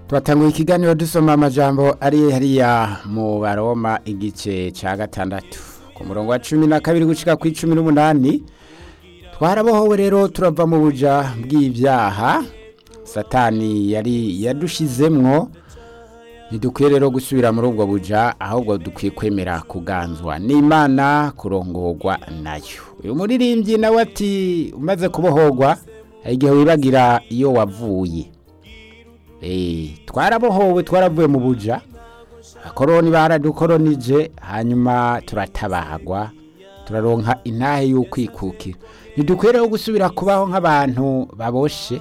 twatanguye ikiganiro dusoma amajambo ari hariya mu baroma igice cya gatandatu ku murongo wa cumi na kabiri gushika ku icumi n'umunani twarabohowe rero turava mu buja bw'ibyaha satani yari yadushizemwo ntidukwiye rero gusubira muri ubwo buja ahubwo dukwiye kwemera kuganzwa n'imana kurongorwa nayo uyu muririmbyi nawe ati umaze kubohorwa hari igihe wibagira iyo wavuye twarabohowe twaravuye mu buja akoroni baradukoronije hanyuma turatabagwa turaronka intahe y'ukwikukira ntidukwiye rero gusubira kubaho nk'abantu baboshe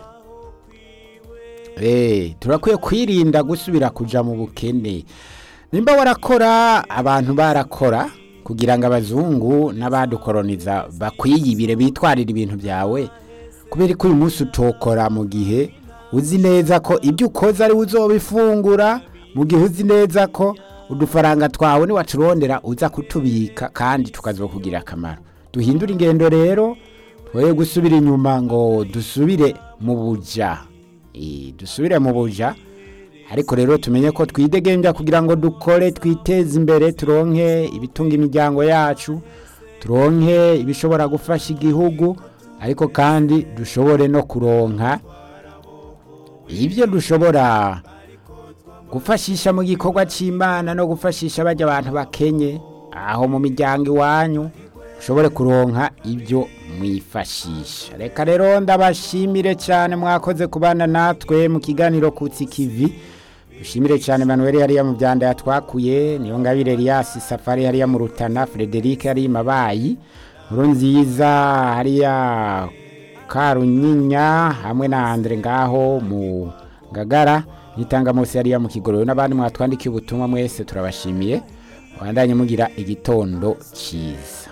turakwiye kwirinda gusubira kuja mu bukene nimba warakora abantu barakora kugira ngo abazungu n'abadukoroniza bakwiyibire bitwarire ibintu byawe kubera ko uyu munsi utokora mu gihe uzi neza ko ibyo ukoze ari uzobifungura mu gihe uzi neza ko udufaranga twawe niwaturondera uza kutubika kandi tukazokugira akamaro duhindure ingendo rero twoye gusubira inyuma ngo dusubire mu buja dusubire mu buja ariko rero tumenye ko twidegembya kugira ngo dukore twiteze imbere turonke ibitunga imiryango yacu turonke ibishobora gufasha igihugu ariko kandi dushobore no kuronka ibyo dushobora gufashisha mu gikorwa cy'imana no gufashisha bajya abantu bakenye aho mu miryango iwanyu ushobore kuronka ibyo mwifashisha reka rero ndabashimire cyane mwakoze kubana natwe mu kiganiro kutsi kivi dushimire cyane manuel hariya mu byanda yatwakuye niyo ngabire Elias safari hariya mu rutana frederic hariya mabayi nkuru nziza hariya karunyinya hamwe na andre ngaho mu ngagara nitanga munsi hariya mu kigororo n'abandi mwatwandikiye ubutumwa mwese turabashimiye wandanye mugira igitondo cyiza